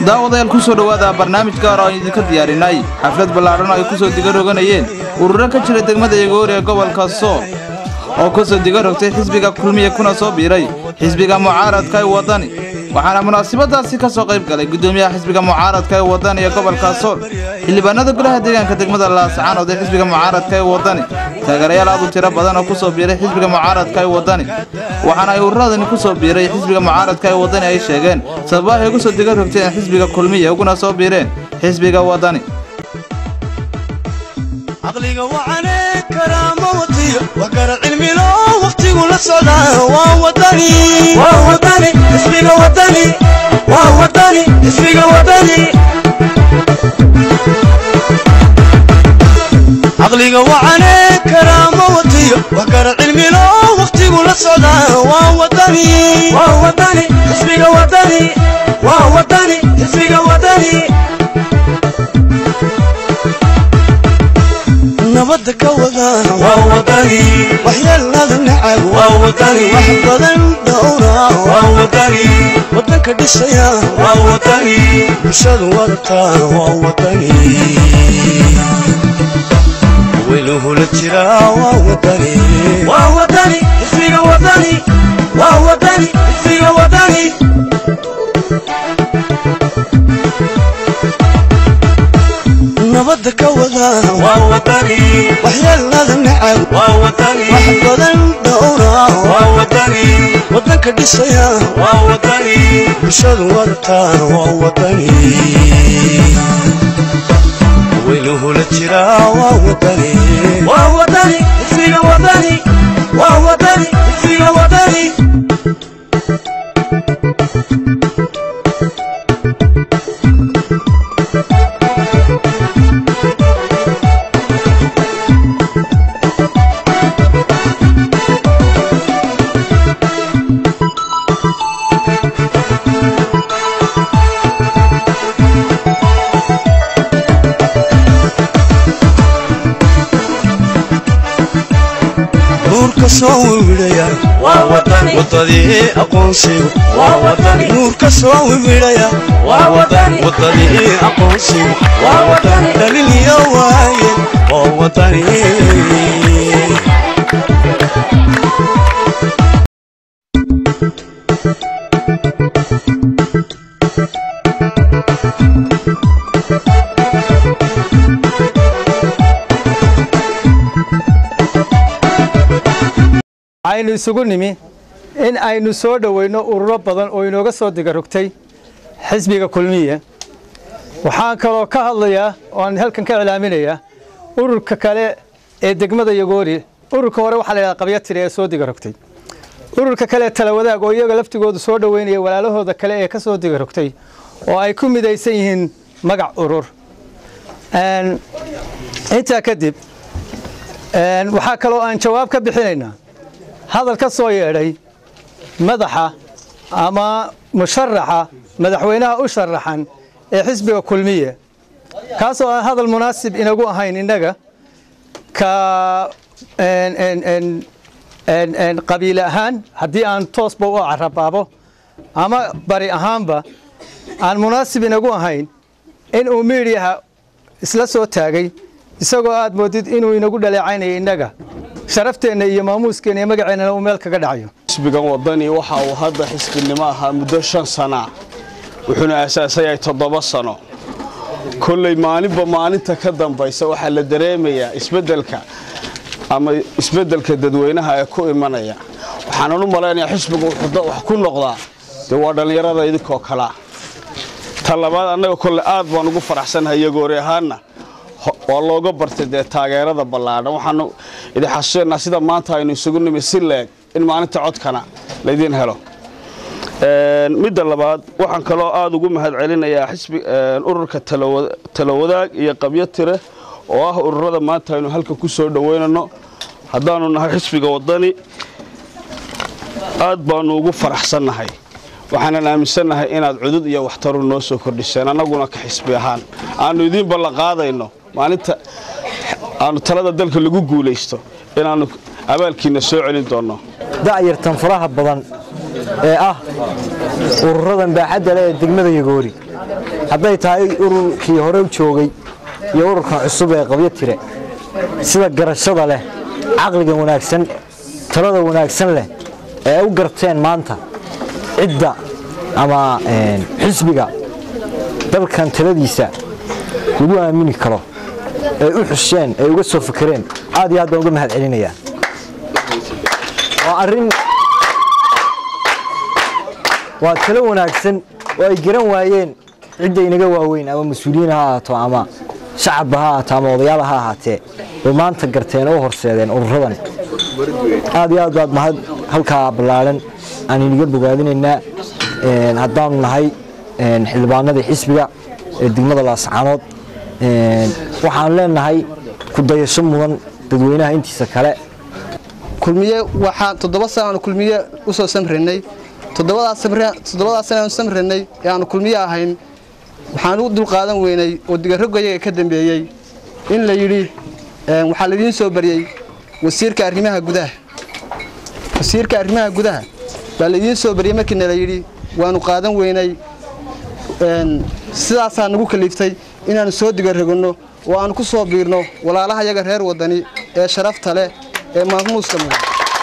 daawadayaal ku soo dhowaada barnaamij gaar oo aan idinka diyaarinay xaflad ballaadhan oo ay ku soo diga roganayeen ururo ka jira degmada yagoori ee gobolka sool oo ku soo diga rogtay xisbiga kulmiye kuna soo biiray xisbiga mucaaradka ee waddani waxaana munaasabadaasi ka soo qayb galay guddoomiyaha xisbiga mucaaradka ee waddani ee gobolka sool xildhibaanada golaha deegaanka degmada laascaanood ee xisbiga mucaaradka ee waddani taageerayaal aad u tiro badan oo ku soo biiray xisbiga mucaaradka ee waddani waxaana ay ururadani ku soo biiray xisbiga mucaaradka ee waddani ay sheegeen sababaha ay ugu soo diga rogteen xisbiga kulmiye uguna soo biireen xisbiga waddani caqliga wacane karaama watiyo wax kara cilmilo wakhtigu la socdaa waa wadani waa wadani ismiga wadani waa wadani ismiga wadani caqliga wacane karaama watiyo wax kara cilmilo wakhtigu la socdaa waa wadani waa wadani ismiga wadani waa wadani ismiga wadani nabada ka wada waa wadani waxyeelada nacab waa wadani wax badan dhowra waa wadani wadanka dhisaya waa wadani bulshadu wadata waa wadani weynuhula jira waa wadani waa wadani ismiga wadani waa wadani ismiga wadani nabada ka wada waa wadani waxyeelada nacab waa wadani wax badan dhowra waa wadani wadanka dhisaya waa wadani bulshadu wadata waa wadani weynuhula jira waa wadani waa wadani ismiga wadani waa wadani ismiga wadani nuurka soo wiwidhaya waa wadani wadadii aqoonsigu waa wadani nuurka soo wiwidhaya waa wadani wadadii aqoonsigu waa wadani dhaliliyo waaye waa wadani aynu isugu nimi in aynu soo dhoweyno ururo badan oo inooga soo digarogtay xisbiga kulmiye waxaan kaloo ka hadlayaa oo aan halkan ka iclaaminayaa ururka kale ee degmada yagoori ururka hore waxaa la yidhaha qabya tiri ee soo digarogtay ururka kale talawadaag oo iyaga laftigoodu soo dhoweynaya walaalahooda kale ee ka soo digarogtay oo ay ku midaysan yihiin magac urur intaa kadib waxaa kaloo aan jawaab ka bixinaynaa hadal ka soo yeedhay madaxa ama musharaxa madaxweynaha u sharaxan ee xisbiga kulmiye kaasoo aan hadal munaasib inagu ahayn innaga ka qabiile ahaan haddii aan toosba u carabaabo ama bari ahaanba aan munaasib inagu ahayn in uu miidhiyaha isla soo taagay isagoo aad moodid inuu inagu dhaleecaynaya innaga sharafteenna iyo maamuuskeenna iyo magaceennana uu meel kaga dhacayo xisbigan wadani waxa uu hadda xisbinimo ahaa muddo shan sana wuxuuna aasaasayahay toddoba sano kolley maalinba maalinta ka dambaysa waxaa la dareemayaa isbeddelka ama isbeddelka dadweynaha ee ku imanaya waxaanan u malaynayaa xisbigu wuxuu wax ku noqdaa dee waa dhallinyarada idinkoo kalea ta labaad annaga kolle aad baan ugu faraxsannahay yagoori ahaanna waa looga bartay dee taageerada ballaadhan waxaanu idin xasuusanaa sida maanta aynu isugu nimi si leeg in maalinta codkana laydin helo midda labaad waxaan kaloo aada ugu mahad celinayaa xisbi ururka talowadaag iyo qabyo tire oo ah ururada maanta aynu halka ku soo dhoweynano haddaanu nahay xisbiga waddani aad baanu ugu faraxsannahay waxaanan aaminsannahay inaad cudud iyo waxtaru noo soo kordhiseen annaguna ka xisbi ahaan aanu idiin ballanqaadayno maalinta aanu talada dalka lagu guulaysto inaannu abaalkiinna soo celin doonno da'yartan faraha badan ee ah ururadan baaxadda leh ee degmada yagoori hadday tahay ururkii hore u joogay iyo ururkan cusub ee qabyo tire sida garashada leh caqliga wanaagsan talada wanaagsan leh ee ay u garteen maanta cidda ama xisbiga dalkan taladiisa lagu aamini karo ay u xusheen ay uga soo fakereen aad iyo aad baan uga mahad celinayaa waa arrin waa talo wanaagsan oo ay garan waayeen cidda inaga waaweyn ama mas-uuliyiin ha ahaato ama shacabba ha ahaato ama odayaala ha ahaatee bay maanta garteen oo horseedeen ururadan aad iyo aad baad mahad halkaa ballaadhan aan iniga bogaadinaynaa haddaanu nahay xildhibaanadii xisbiga ee degmada laascaanood waxaan leenahay ku dayasho mudan dadweynaha intiisa kale kulmiye waxaan toddoba sanaanu kulmiye u soo samranay toddobadaas sanaanu samranay ee aanu kulmiye ahayn waxaan u dulqaadan weynay oo digarogayaga ka dambeeyey in la yidhi waxaa laidiin soo baryey wasiirka arrimaha gudaha wasiirka arrimaha gudaha baa laidiin soo baryey markiina la yidhi waanu qaadan weynay sidaasaa nagu kaliiftay inaannu soo digaroganno oo aanu ku soo biirno walaalaha yaga reer waddani ee sharafta leh ee maamuuska mudan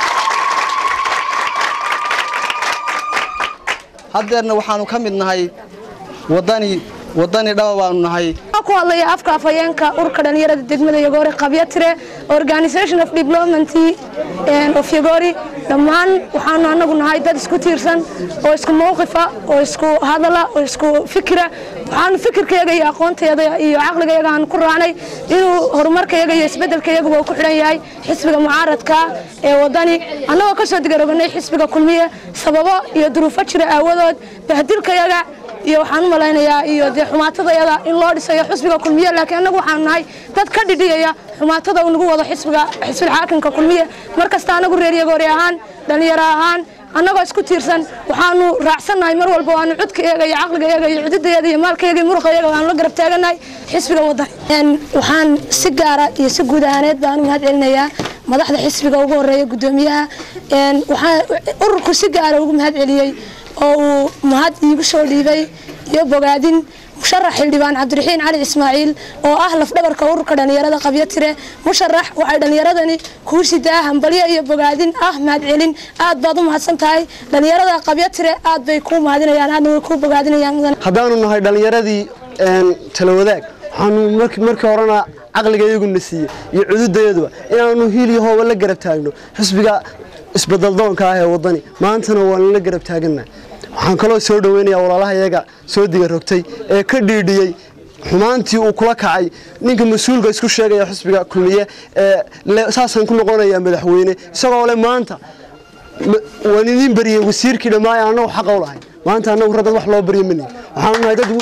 haddeerna waxaannu ka mid nahay waddani waddani dhaba baanu nahay ku hadlaya afka afhayeenka ururka dhalinyarada degmada yogori qabyatire organisation of development of yogori dhammaan waxaanu anagu nahay dad isku tiirsan oo isku mowqifa oo isku hadala oo isku fikira waxaanu fikirkayaga iyo aqoontayaga iyo caqligayaga aan ku raacnay inuu horumarkayaga iyo isbedelkayaguba uu ku xidhan yahay xisbiga mucaaradka ee waddani annagoo ka soo digaroganay xisbiga kulmiye sababo iyo duruufo jira aawadood bahdilkayaga iyo waxaan u malaynayaa iyo dee xumaatadayada in loo dhisayo xisbiga kulmiye laakiin annagu waxaanu nahay dad ka dhidhiyaya xumaatada uu nagu wado xisbiga xisbil xaakimka kulmiye mar kasta annagu reer yagoori ahaan dhallinyaro ahaan annagoo isku tiirsan waxaanu raacsannahay mar walba waanu cudkayaga iyo caqligayaga iyo cududayaga iyo maalkayaga iyo muruqayaga waanu la garab taagannahay xisbiga waddani waxaan si gaara iyo si guud ahaaneed baan u mahad celinayaa madaxda xisbiga ugu horeeya guddoomiyaha waxaa ururku si gaara ugu mahad celiyey oo uu mahad iigu soo dhiibay iyo bogaadin musharax xildhibaan cabdiraxiin cali ismaaciil oo ah lafdhabarka ururka dhallinyarada qabyatire musharax waxay dhallinyaradani kuu sidaa hambalyo iyo bogaadin ah mahadcelin aad baad u mahadsan tahay dhallinyarada qabyatire aad bay kuu mahadinayaan aadna way kuu bogaadinayaan mudan haddaanu nahay dhallinyaradii tala wadaag waxaanu markii horena caqliga iyaguna siiyey iyo cududayaduba inaanu hiil iyo hooba la garab taagno xisbiga isbedaldoonka ah ee waddani maantana waanu la garab taagannahay waxaan kaloo soo dhoweynayaa walaalaha iyaga soo diga rogtay ee ka dhiidhiyey xumaantii uu kula kacay ninka mas-uulka isku sheegaya xisbiga kulmiye ee saasaan ku noqonayaa madaxweyne isagoo le maanta waan idiin bariyey wasiirkii dhammaay annagu xaqa u lahay maanta annagu raddad wax loo baryo mani waxaanu nahay dad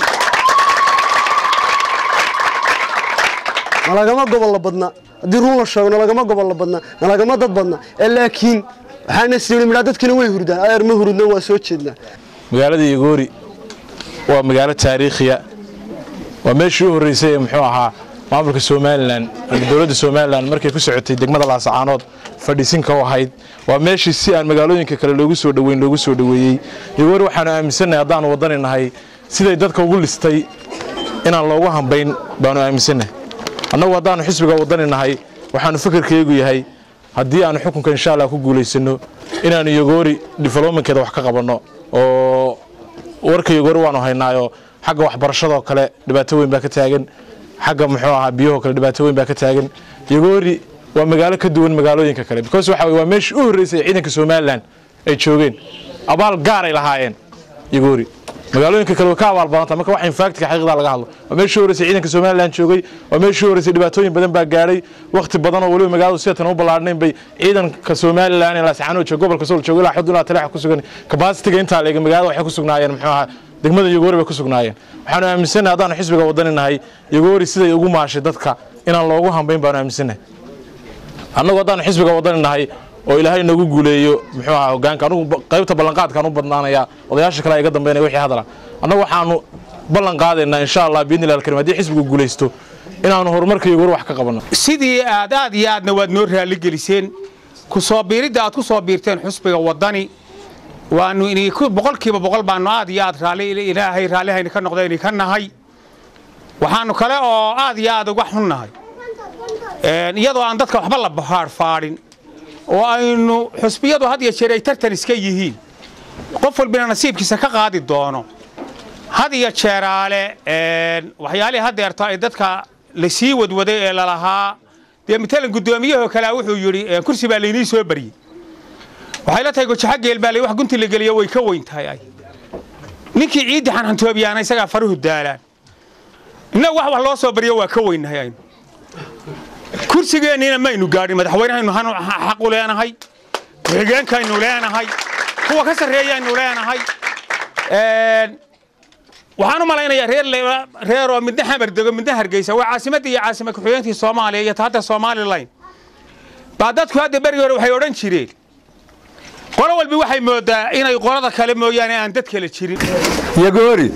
nalagama gobolla badna haddii run la sheego nalagama gobolla badna nalagama dad badna ee laakiin waxaana sii midhaa dadkina way hurdaan adeer ma hurudna waa soo jeednaa magaalada yagoori waa magaalo taariikhiya waa meeshii u horreysay ee muxuu ahaa maamulka somalilan ama dowladda somalilan markay ku socotay degmada laasacaanood fadhiisinka u ahayd waa meeshii si aan magaalooyinka kale loogu soo dhoweyn loogu soo dhoweeyey yagoori waxaanu aaminsannahay haddaanu waddani nahay siday dadka ugu listay inaan loogu hambayn baanu aaminsannahay annagu haddaanu xisbiga waddani nahay waxaanu fikirkaygu yahay haddii aanu xukunka insha allah ku guulaysano inaanu yagoori developmentkeeda wax ka qabanno oo warka yagoori waanu haynaayo xagga waxbarashadoo kale dhibaato weyn baa ka taagan xagga muxuu ahaa biyahoo kale dhibaato weyn baa ka taagan yagoori waa magaalo ka duwan magaalooyinka kale because waxa waa meeshii u horreysay ciidanka somalilan ay joogeen abaal gaaray lahaayeen yagoori magaalooyinka kale way ka abaal badanta marka wax infactka xaqiiqda laga hadlo waa meeshii horeysay ciidanka somaliland joogay waa meeshii horeysay dhibaatooyin badan baa gaadhay waqti badan oo waliba magaaladu sidatan u ballaadhnayn bay ciidanka somaliland ee laascaanood jooga gobolka sool jooga ilaa xudun ilaa taleexa ku sugan kabasitiga intaa leega magaalada waxay ku sugnaayeen muxuu ahaa degmada yagoori bay ku sugnaayeen waxaanu aaminsannahay haddaanu xisbiga waddani nahay yagoori siday ugu maashay dadka inaan loogu hambayn baanu aaminsannahay annagu haddaanu xisbiga waddani nahay oo ilaahay nagu guuleeyo muxuu ahaa hogaanka anugu qaybta ballanqaadkaan u badnaanayaa odayaasha kale iga dambeynaya wixii hadala annagu waxaanu ballan qaadaynaa insha allah biidni illahi alkarim haddii xisbigu guulaysto inaanu horumarka yagoori wax ka qabanno sidii aad aad iyo aadna waad noo raalligeliseen ku soo biiridda aad ku soo biirteen xusbiga waddani waanu boqolkiiba boqol baanu aad iyo aad raalli ilaahay raallihayna ka noqdayni ka nahay waxaannu kale oo aad iyo aad uga xunnahay iyadoo aan dadka waxba la bahaarfaadhin oo aynu xusbiyadu had iyo jeer ay tartan iska yihiin qof walbina nasiibkiisa ka qaadi doono had iyo jeeraale waxyaalihii haddeerto ay dadka lasii wadwaday ee lalahaa dee matalan guddoomiyahoo kalea wuxuu yidhi kursi baa laynii soo baryey waxay la tahay gojaxo geelbaaley wax gunti la geliyo way ka weyn tahay ay ninkii ciiddi xanxantoobiyaana isagaa faruhu daalaan innagu wax wax loo soo baryo waa ka weynnahay aynu kursigeenniina maynu gaadhin madaxweynehaynu xaqu leenahay ku-xigeenkaynu leenahay kuwa ka sarreeyaynu leenahay waxaan u malaynayaa reer oo midna xamar dego midna hargeysa waa caasimaddii iyo caasima ku-xigeenkii soomaaliya iyo hadda somalilan baa dadku hadda berigi hore waxay odhan jireen qolo walbi waxay moodaa inay qolada kale mooyaane aan dad kale jirin yagoori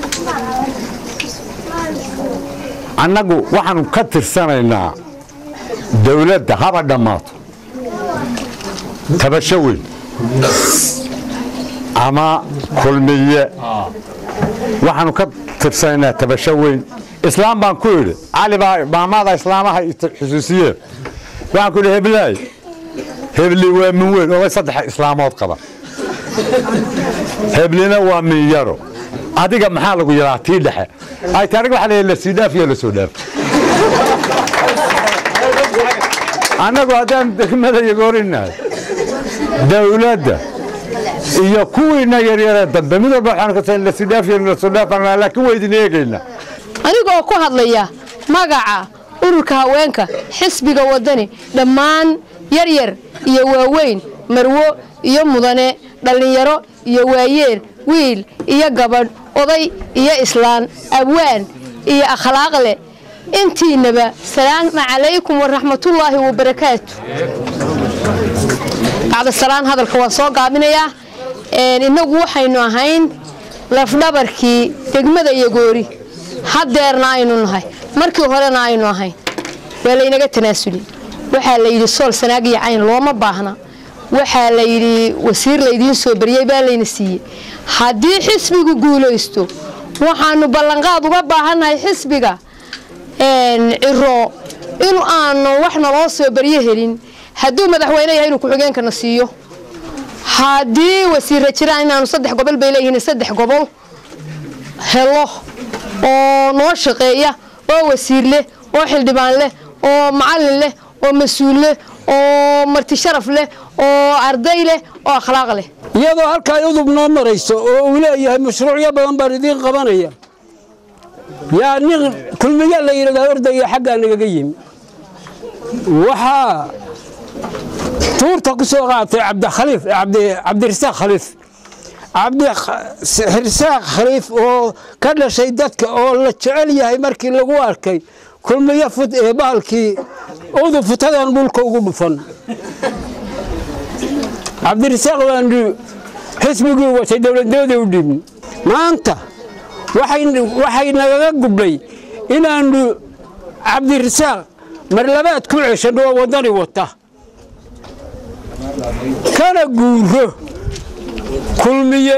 annagu waxaanu ka tirsanaynaa dawladda haba dhammaato tabasho weyn ama kulmiye waxaanu ka tirsanaynaa tabasho weyn islaam baan ku idhi cali baa maamada islaamaha xusuusiyeen waxaan ku idhi heblaay hebli waa min weyn oo saddex islaamood qaba heblina waa min yaro adiga maxaa lagu yaraa tii dhexe ay taariga waxa leeyahay la sii dhaaf iyo la soo dhaaf annagu haddaan degmada yagoorinahay dawladda iyo kuwiina yaryaree dambe mid walba waxaan ka la sii dhaaf iyo la soo dhaaf laakiin waa idin eegaynaa anigoo ku hadlaya magaca ururka haweenka xisbiga waddani dhammaan yaryar iyo waaweyn marwo iyo mudane dhallinyaro iyo waayeel wiil iyo gabadh oday iyo islaan abwaan iyo akhlaaq leh intiinaba salaamu calaykum waraxmatullaahi wabarakaatu bacdasalaan hadalka waan soo gaabinayaa innagu waxaynu ahayn lafdhabarkii degmada yagoori haddeerna aynu nahay markii horena aynu ahayn waa laynaga tanaasuli waxaa la yidhi sool sanaag iyo cayn looma baahna waxaa la yidhi wasiir laydiin soo baryey baa layna siiyey haddii xisbigu guulaysto waxaanu ballanqaad uga baahannahay xisbiga ciro in aanu wax naloo soo baryo helin hadduu madaxweyne yahay inuu ku-xigeenkana siiyo haddii wasiirra jiraan inaanu saddex gobol bay leeyihiin saddex gobol helo oo noo shaqeeya oo wasiir leh oo xildhibaan leh oo macallin leh oo mas-uul leh oo marti sharaf leh oo arday leh oo akhlaaq leh iyadoo halkaa udub noo marayso oo uu leeyahay mashruucyo badan baan idiin qabanaya yaa nin kulmiya la yidhahdaa ordaya xaggaa nagaga yimi waxaa tuurta ku soo qaatay cabdikhaliif cabdirasaaq khaliif cabdirasaaq khaliif oo ka dhashay dadka oo la jecel yahay markii lagu arkay kulmiyo fut ee bahalkii udub futadan dhulka ugu dhufan cabdirasaaq waanu xisbigii watay dowladnimada u dhibin maanta waxay nagaga gubnay inaannu cabdirasaaq marlabaad ku ceshanno oo waddani wata kana guuro kulmiye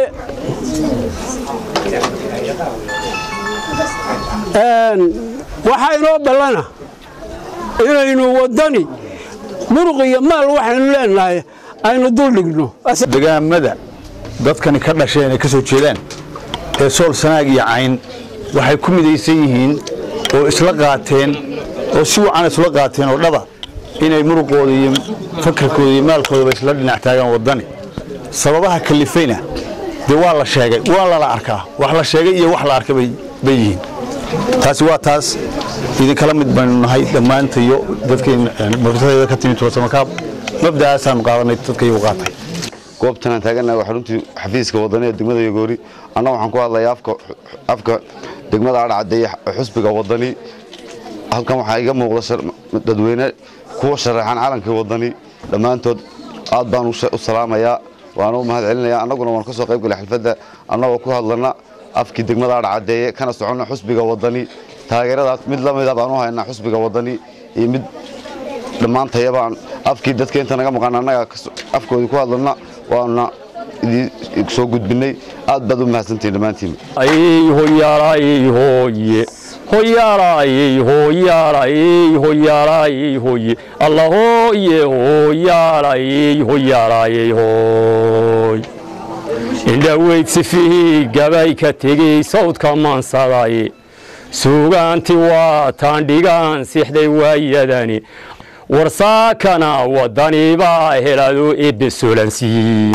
waxaa inoo ballana inaynu waddani muruq iyo maal waxaynu leenahay aynu duldhigno degaamada dadkani ka dhasheen ay ka soo jeedaan ee sool sanaag iyo cayn waxay ku midaysan yihiin oo isla qaateen oo si wacan isla qaateen oo dhaba inay muruqooda iyo fakarkooda iyo maalkoodaba isla dhinac taagaan waddani sababaha kalifayna dee waa la sheegay waa lala arkaa wax la sheegay iyo wax la arkay bay yihiin taasi waa taas idinkala mid baynu nahay dhammaantayo dadkeen murtadeeda ka timid tuursamakaab mabda'aasaanu qaadanay dadka iyagu qaatay goobtan aan taaganahay waa xaruntii xafiiska wadani ee degmada yagoori anna waxaan ku hadlayaa afka afka degmada adhacaddeeye xusbiga wadani halkan waxaa iga muuqda dadweyne kuwa sharaxan calankii wadani dhammaantood aad baan u salaamayaa waana u mahad celinayaa annaguna waan ka soo qayb galay xalfadda annagoo ku hadlana afkii degmada adhacaddeeye kana soconna xusbiga wadani taageeradaas mid la mida baan u haynaa xusbiga wadani iyo mid dhammaantayabaan afkii dadka inta naga maqan annaga afkoodii ku hadlana waana idii soo gudbinay aad baad u mahadsantihin dhammaantiin ayhoyaalaayihoye hoyaalayey hoyaalayey hoyaalayey hoye alla hooye hoyaalayey hoyaalayey hooy indhaweyd sifihii gabay ka tegey sawdka maansaday suugaanti waa taandhigaan sixday waayadani warsaakana waddanibaa helado ebesolansiin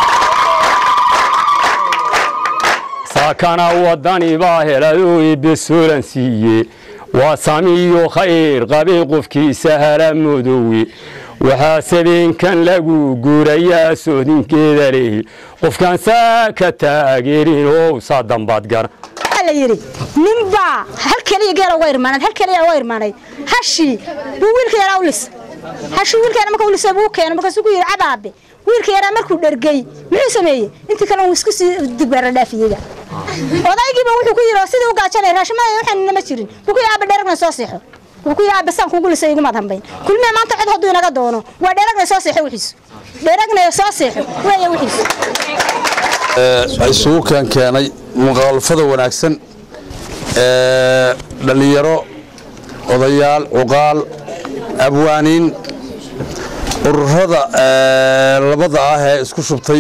saakana waddanibaa helado ebesolansiiye waa samiyo khayr qabay qofkiisa hala mudowe waxaa sabeenkan lagu guurayaa soodinkeeda leh qofkaan saa ka taageerin oo saa dambaad gara la yidhi ninbaa hal keliya geela uga irmaanayd hal keliya uga irmaanayd hashii buu wiilka yaraa u lisa hashii wiilka yaraa marka u lisay buu keenay markaasuu ku yidhi cabaabe wiilka yaraa markuu dhergey muxuu sameeyey intii kale uu isku sii digbaara dhaafiyeyga odaygiiba wuxuu ku yidhi oo sidii u gaajanay raashimada waxaan nama jirin buu ku yidhi aabe dheragna soo seexo wuxuu ku yidhi aabe saan kuugu lisay iguma dambayn kulmiya maanta cod hadduu inaga doono waa dheragna soo seexo wixiisu dheragna soo seexo weeye wixiisu isugu keen keenay muqaalafada wanaagsan ee dhallinyaro odayaal cuqaal abwaaniin ururada labada ah ee isku shubtay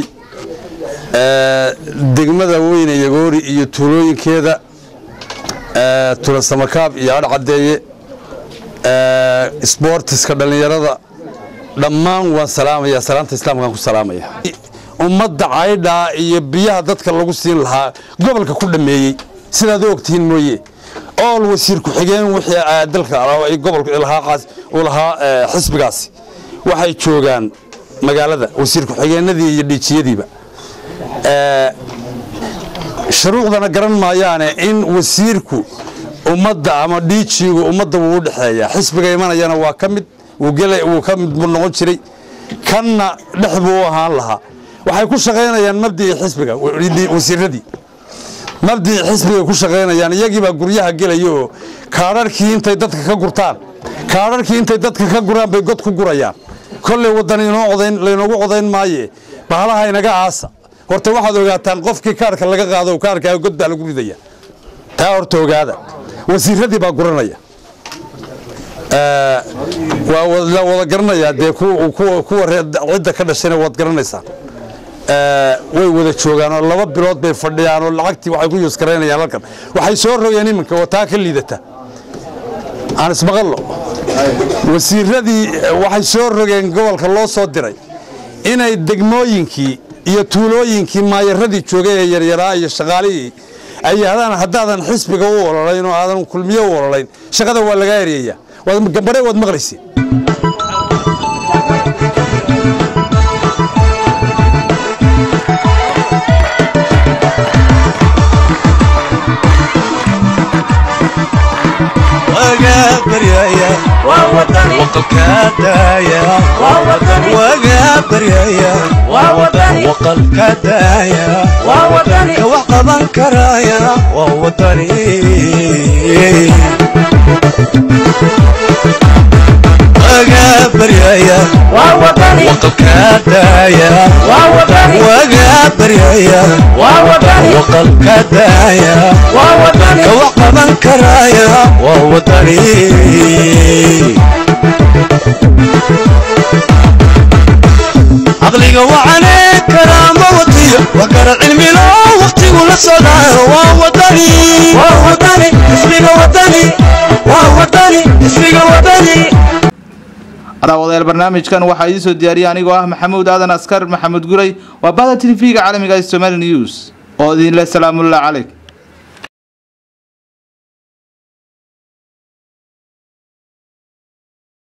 degmada weyne yagoori iyo tuulooyinkeeda tulasamakaab iyo adhcadeeye sboortiska dhallinyarada dhammaan waan salaamaya salaanta islaamkaan ku salaamaya ummadda caydhaa iyo biyaha dadka lagu siin lahaa gobolka ku dhammeeyey sidaad u ogtihiin mooye ool wasiir ku-xigeen wixii dalka gobolka u lahaa xisbigaasi waxay joogaan magaalada wasiir ku-xigeenadii iyo dhiijiyadiiba shuruucdana garan maayaane in wasiirku ummadda ama dhiijiigu ummadda wuu u dhexeeyaa xisbiga imanayana waa ka mid wuu ka mid buu noqon jiray kanna dhex buu u ahaan lahaa waxay ku shaqaynayaan mabdii xisbiga wasiiradii mabdii xisbiga ku shaqaynayaan iyagiibaa guryaha gelaya oo kaadharkii intay dadka ka gurtaan kaadharkii intay dadka ka guraan bay god ku gurayaan kolley waddan inoo codayn laynoogu codayn maaye bahalaha inaga aasa horta waxaad ogaataan qofkii kaarka laga qaado kaarkaa god baa lagu ridaya taa horta ogaada wasiiradii baa guranaya waa la wada garanayaa dee kuwa cidda ka dhashayna waad garanaysaan way wada joogaan oo laba bilood bay fadhiyaan oo lacagtii waxay ku yuuskaraynayaan halkan waxay soo rogeen iminka oo taa ka liidata aan ismaqallo wasiiradii waxay soo rogeen gobolka loo soo diray inay degmooyinkii iyo tuulooyinkii maayaradii joogay ee yaryaraa iyo shaqaalihii ay yidhahdaan haddaadan xisbiga u ololayn oo aadan kulmiye u ololayn shaqada waa lagaa eryayaa gambare waad maqlayseen wax qaban karaya waa wadani baryaya waqalka daaya waga baryaya waqalka daaya ka wax qaban karaya waa wadani caqliga wacane karaama watiyo wax kara cilmilo waqtigu la socdaa waa wadani waa wadani ismiga wadani waa wadani ismiga wadani daawadayaal barnaamijkan waxaa idiin soo diyaariyay anigoo ah maxamuud aadan askar maxamuud guray waa bahda tv-ga caalamiga ee somali news oo idinle salaamullahi calayk